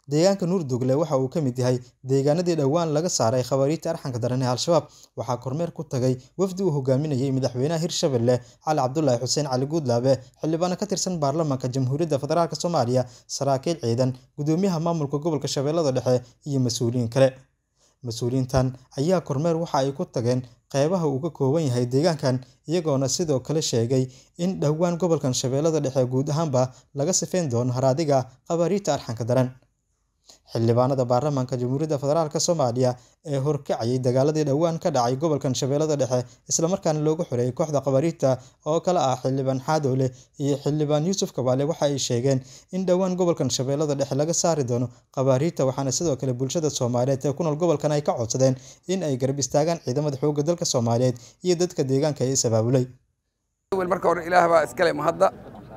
deegaanka nuurdugle waxa uu ka mid yahay deegaanadii dhowaan laga saaray khawaariijta arxanka daran ee al-shabaab waxaa kormeer ku tagay wafdi uu hogaaminayay madaxweynaha hirshabelle cali cabdulaahi xuseen cali guudlaabe xildhibaano ka tirsan baarlamaanka jamhuuriyadda federaalk soomaaliya saraakiil ciidan gudoomiyaha maamulka gobolka shabeellada dhexe iyo mas-uuliyiin kale mas-uuliyiintan ayaa kormeer waxa ay ku tageen qeybaha uu ka kooban yahay deegaankan iyagoona sidoo kale sheegay in dhowaan gobolkan shabeellada dhexe guud ahaanba laga sifeyn doono haraadiga khawaariijta arxanka daran xildhibaanada baarlamaanka jamhuuriyadda federaalk soomaaliya ee horkacayay dagaaladii dhowaan ka dhacay gobolkan shabeellada dhexe islamarkaana loogu xoreeyay kooxda khawaariijta oo kale ah xildhibaan xaadowle iyo xildhibaan yuusuf kabaale waxa ay sheegeen in dhowaan gobolkan shabeellada dhexe laga saari doono khawaariijta waxaana sidoo kale bulshada soomaaliyeed ee ku nool gobolkan ay ka codsadeen in ay garab istaagaan ciidamada xoogga dalka soomaaliyeed iyo dadka deegaanka ee is-abaabulay marka hore ilaah baa iskale mahadda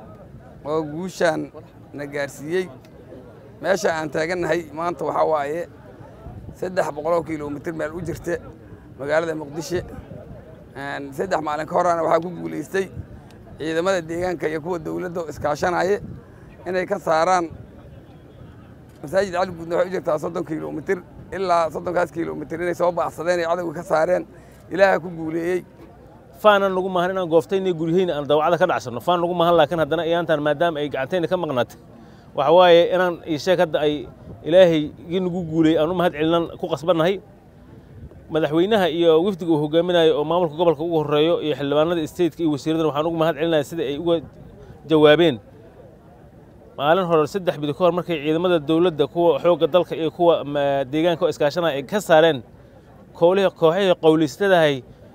oo guushaan na gaarsiiyey meesha aan taagannahay maanta waxaa waaye saddex boqoloo kilomitir meel u jirta magaalada muqdisho saddex maalin ka horana waxaa ku guulaystay ciidamada deegaanka iyo kuwa dowladda iskaashanaya inay ka saaraan masaajid cali guudna waxay u jirtaa soddon kilomitir ilaa soddonkaas kilomitir inay soo baacsadeen ay cadowga ka saareen ilaaha ku guuleeyey faanan lagu mahan inaan gooftayna guryahayna aan dawacada ka dhacsanno faan lagu mahan laakiin haddana iyaantaan maadaama ay gacantayna ka maqnaatay waxa waaye inaan iisheeg hadda ay ilaahay igi nagu guuley aan u mahad celinan ku qasbannahay madaxweynaha iyo wifdiga uu hogaaminayo oo maamulka gobolka ugu horreeyo iyo xildhibaanada stateka iyo wasiiradan waxaan ugu mahad celinaya sida ay uga jawaabeen maalin hore saddex bidi ka hor markay ciidamada dowladda kuwa xoogga dalka iyo kuwa deegaanka oo iskaashanaya ay ka saareen koolihii kooxihii qowliystadahay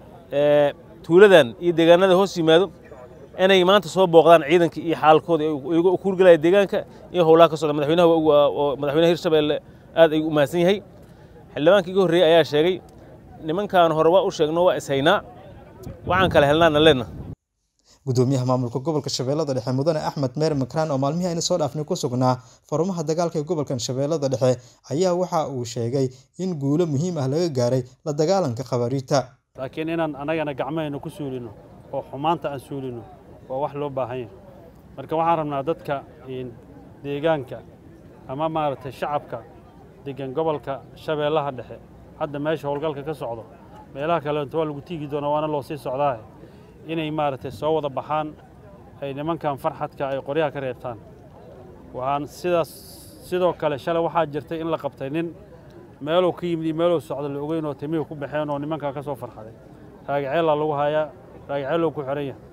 tuuladan iyo deegaanada hoos yimaado inay maanta soo booqdaan ciidanka iyo xaalkooda iyago u kuurgelaya deegaanka iyo howlaha ka socda madaxweynaha oo madaxweynaha hirshabelle aad ayuu u mahadsan yahay xildhibaankii iga horreeyey ayaa sheegay nimankan hore waa u sheegno waa ishaynaa waxaan kala helnaana leenna gudoomiyaha maamulka gobolka shabeellada dhexe mudane axmed meer makraan oo maalmihii ayna soo dhaafnay ku sugnaa farumaha dagaalka ee gobolkan shabeellada dhexe ayaa waxa uu sheegay in guulo muhiim ah laga gaaray la dagaalanka khawaariijta laakiin inaan annagana gacmahayna ku suulino oo xumaanta aan suulino waa wax loo baahan yahay marka waxaan rabnaa dadka deegaanka ama maaragtay shacabka degan gobolka shabeellaha dhexe hadda meesha howlgalka ka socdo meelaha kaleento waa lagu tiigi doonaa waana loo sii socdaahe inay maaragtay soo wada baxaan ay nimankan farxadka ay qoryaha ka reebtaan waxaan sidaas sidoo kale shalay waxaa jirtay in la qabtay nin meeluu ka yimid iyo meeluu socdo la ogeyn oo timihii ku baxeen oo nimankaa ka soo farxaday raagaceellaa lagu hayaa raagaceellou ku xihan yahay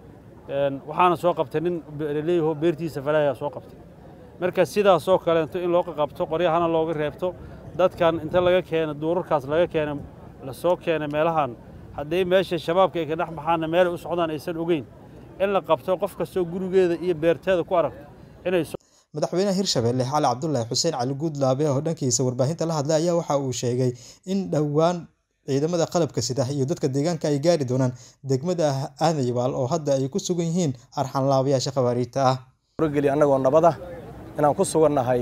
waxaana soo qabtay nin leeyaho beertiisa falaayaa soo qabtay marka sidaasoo kaleento in loo qabto qoryahana looga reebto dadkan inta laga keena duurarkaas laga keena lasoo keenay meelahan haddii meesha shabaabka ay ka dhex baxaanna meelay u socdaan aysan ogeyn in la qabto qof kastoo gurigeeda iyo beerteeda ku aragto inay madaxweynaha hirshabelle cali cabdulaahi xuseen cali guudlaabe oo dhankiisa warbaahinta la hadlay ayaa waxa uu sheegay in dhowaan ciidamada qalabka sida iyo dadka deegaanka ay gaari doonaan degmada aadayabaal oo hadda ay ku sugan yihiin arxanlaabayaasha khawaariijta ah wargeli annagoo nabada inaan ku sugannahay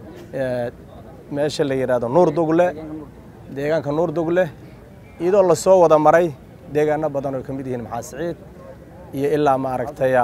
meesha la yidhaahdo nuur dugle deegaanka nuur dugle iyadoo la soo wada maray deegaano badan oo ka mid yihiin maxaa siciid iyo ilaa maaragtaya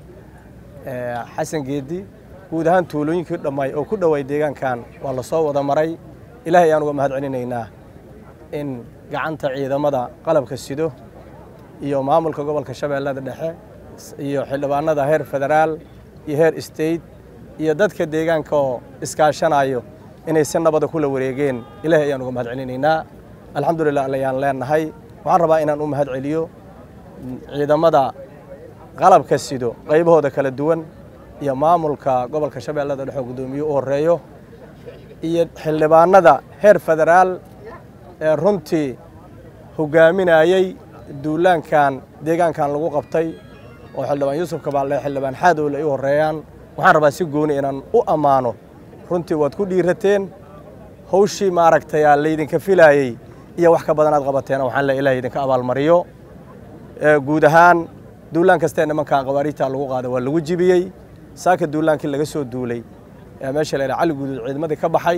xasan geedi guud ahaan tuulooyinkii dhammaay oo ku dhowaay deegaankan waa la soo wada maray ilaahay ayaan uga mahad celinaynaa in gacanta ciidamada qalabka sido iyo maamulka gobolka shabeellada dhexe iyo xildhibaanada heer federaal iyo heer state iyo dadka deegaanka oo iskaashanayo inay si nabada kula wareegeen ilaahay ayaan uga mahad celinaynaa alxamdulilah ayaan leenahay waxaan rabaa inaan u mahad celiyo ciidamada qalabka sido qaybahooda kala duwan iyo maamulka gobolka shabeellada dhexe oo guddoomiye u horreeyo iyo xildhibaanada heer federaal ee runtii hogaaminayey duulaankan deegaankan lagu qabtay oo xildhibaan yuusuf kabaalle xildhibaan xaadowle ay u horreeyaan waxaan rabaa si gooni inaan u ammaano runtii waad ku dhiirateen hawshii maaragtay laydinka filaayey iyo wax ka badan aad qabateen waxaan le ilaah idinka abaalmariyo guud ahaan duulaan kastee nimankan qawaariijta lagu qaada waa lagu jibiyey saaka duulaankii laga soo duulay meesha la yidhaha cali guduud ciidamadii ka baxay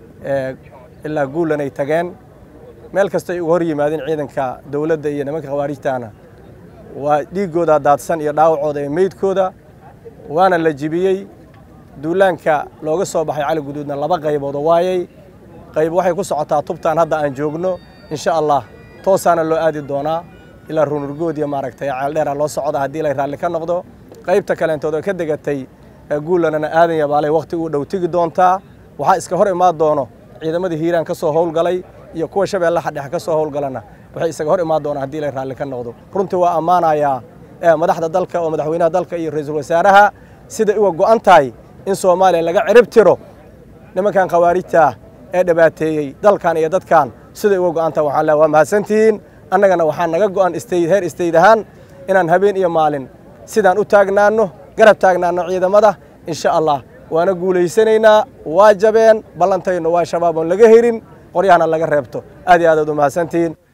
ilaa guulanay tageen meel kasta ay uga hor yimaadeen ciidanka dowladda iyo nimanka khawaarijtaana waa dhiiggooda daadsan iyo dhaawacooda iyo meydkooda waana la jibiyey duulaanka looga soo baxay cali guduudna laba qaybood oo waayey qayb waxay ku socotaa tubtaan hadda aan joogno insha allah toosaana loo aadi doonaa ilaa runurgood iyo maaragtay ceeldheera loo socda haddii lay raalli ka noqdo qaybta kaleentood oo ka degatay guulanana aadan yabaalay wakhti uu dhow tegi doontaa waxaa iska hor imaan doono ciidamadii hiiraan ka soo howlgalay iyo kuwa shabeellaha dhexe ka soo howlgalana waxay isaga hor imaan doonaan haddii lay raalli ka noqdo runtii waa ammaanayaa madaxda dalka oo madaxweynaha dalka iyo ra-iisul wasaaraha siday uga go'an tahay in soomaaliya laga cirib tiro nimankan khawaarijta ee dhibaateeyey dalkan iyo dadkan siday uga go'an tahay waxaan leehay waa mahadsantihiin annagana waxaa naga go'an istayd heer istayd ahaan inaan habeen iyo maalin sidaan u taagnaanno garab taagnaanno ciidamada insha allah waana guulaysanaynaa waa jabeen ballantayno waa shabaab oon laga herin qoryahana laga reebto aad iyo aad aad u mahadsantihiin